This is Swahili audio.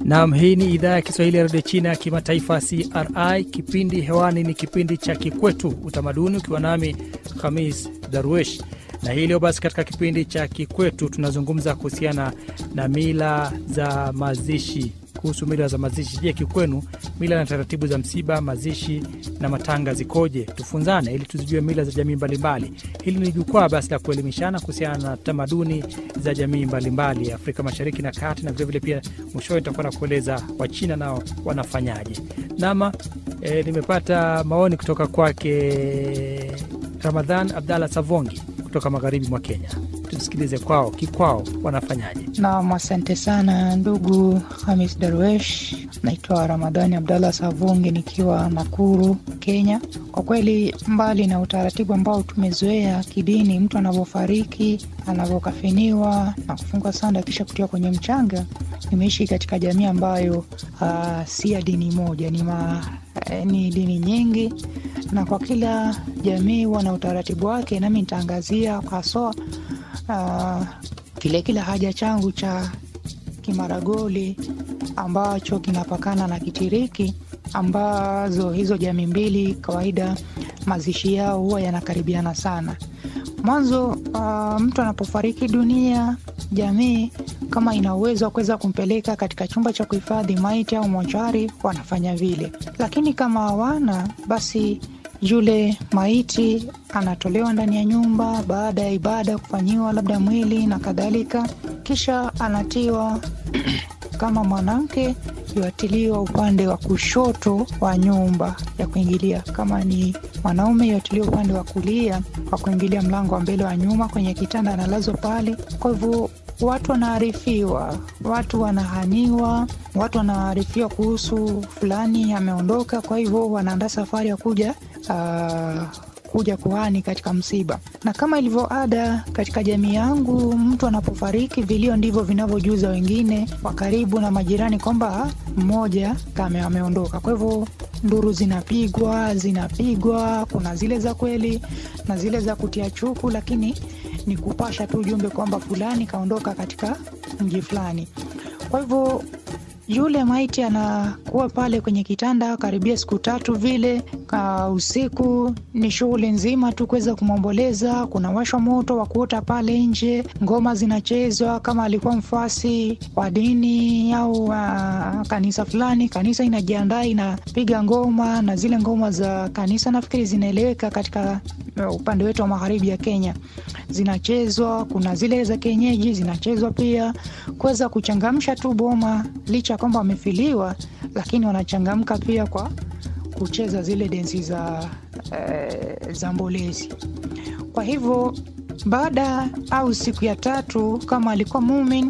Naam, hii ni idhaa ya Kiswahili ya redio China ya kimataifa CRI. Kipindi hewani ni kipindi cha Kikwetu Utamaduni, ukiwa nami Khamis Darwesh na hii leo basi, katika kipindi cha Kikwetu tunazungumza kuhusiana na mila za mazishi. Kuhusu mila za mazishi, je, kikwenu mila na taratibu za msiba, mazishi na matanga zikoje? Tufunzane ili tuzijue mila za jamii mbalimbali. Hili ni jukwaa basi la kuelimishana kuhusiana na tamaduni za jamii mbalimbali ya Afrika Mashariki na Kati, na vilevile pia mwishowe nitakuwa na kueleza Wachina nao wanafanyaje. Nama e, nimepata maoni kutoka kwake Ramadhan Abdallah Savongi kutoka magharibi mwa Kenya. Tusikilize kwao kikwao wanafanyaje. Naam, asante sana ndugu Hamis Darwesh. Naitwa Ramadhani Abdallah Savungi nikiwa Nakuru, Kenya. Kwa kweli, mbali na utaratibu ambao tumezoea kidini, mtu anavyofariki, anavyokafiniwa na kufungwa sanda kisha kutiwa kwenye mchanga, nimeishi katika jamii ambayo uh, si ya dini moja, ni ma, eh, ni dini nyingi, na kwa kila jamii huwa na utaratibu wake, nami nitaangazia haswa uh, kile kile haja changu cha Kimaragoli ambacho kinapakana na Kitiriki, ambazo hizo jamii mbili kawaida mazishi yao huwa yanakaribiana sana. Mwanzo uh, mtu anapofariki dunia, jamii kama ina uwezo wa kuweza kumpeleka katika chumba cha kuhifadhi maiti au mochari, wanafanya vile, lakini kama hawana basi yule maiti anatolewa ndani ya nyumba baada ya ibada kufanyiwa labda mwili na kadhalika, kisha anatiwa kama mwanamke yuatiliwa upande wa kushoto wa nyumba ya kuingilia, kama ni mwanaume yuatiliwa upande wa kulia wa kuingilia mlango wa mbele wa nyuma, kwenye kitanda analazwa pale. Kwa hivyo watu wanaarifiwa, watu wanahaniwa, watu wanaarifiwa kuhusu fulani ameondoka, kwa hivyo wanaandaa safari ya kuja uh, kuja kuhani katika msiba. Na kama ilivyo ada katika jamii yangu, mtu anapofariki, vilio ndivyo vinavyojuza wengine wa karibu na majirani kwamba mmoja kama ameondoka. Kwa hivyo nduru zinapigwa zinapigwa, kuna zile za kweli na zile za kutia chuku, lakini ni kupasha tu ujumbe kwamba fulani kaondoka katika mji fulani. Kwa hivyo yule maiti anakuwa pale kwenye kitanda karibia siku tatu vile. Ka usiku ni shughuli nzima tu kuweza kumwomboleza. Kuna washwa moto wa kuota pale nje, ngoma zinachezwa. Kama alikuwa mfuasi wa dini au uh, kanisa fulani, kanisa inajiandaa inapiga ngoma, na zile ngoma za kanisa nafikiri zinaeleweka katika uh, upande wetu wa magharibi ya Kenya zinachezwa. Kuna zile za kienyeji zinachezwa pia, kuweza kuchangamsha tu boma licha kwamba wamefiliwa lakini wanachangamka pia kwa kucheza zile densi za, e, za mbolezi. Kwa hivyo baada au siku ya tatu, kama alikuwa mumin